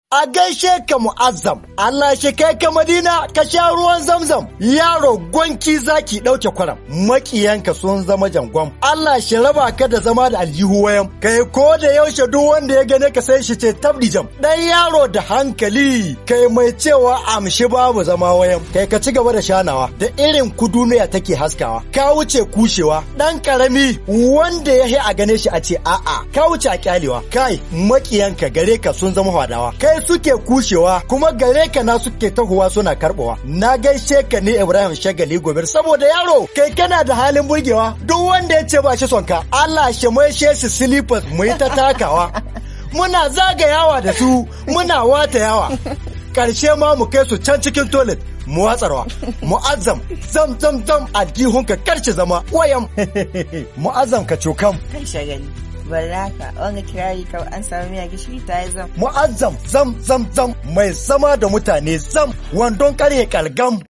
A gaishe ka mu'azzam, Allah shi kai ka Madina ka sha ruwan zamzam, yaro gwanki zaki ɗauke kwaram, maƙiyanka sun zama jangon. Allah shi raba ka da zama da aljihu wayan, kai ko da yaushe duk wanda ya gane ka sai shi ce tabdi jam. Ɗan yaro da hankali, kai mai cewa amshi babu zama wayan, kai ka ci gaba da shanawa, da irin ku duniya take haskawa, ka wuce kushewa, ɗan ƙarami wanda ya a gane shi a ce a'a, ka wuce a kyalewa, kai maƙiyanka gare ka sun zama hadawa, kai suke kushewa kuma gare ka na suke tahowa suna karbowa na gaishe ka ne Ibrahim Shagali Gobir saboda yaro kai kana da halin burgewa duk wanda ya ce ba shi son ka Allah shi mai shi slippers mu yi ta takawa muna zagayawa da su muna wata yawa karshe ma mu kai su can cikin toilet mu watsarwa mu'azzam zam zam zam aljihunka karci zama wayam mu'azzam ka cokam kai shagali baraka wanga kirari kawai an samu miya gishiri ta yi zam mu'azzam zam zam zam mai zama da mutane zam wandon karye kalgam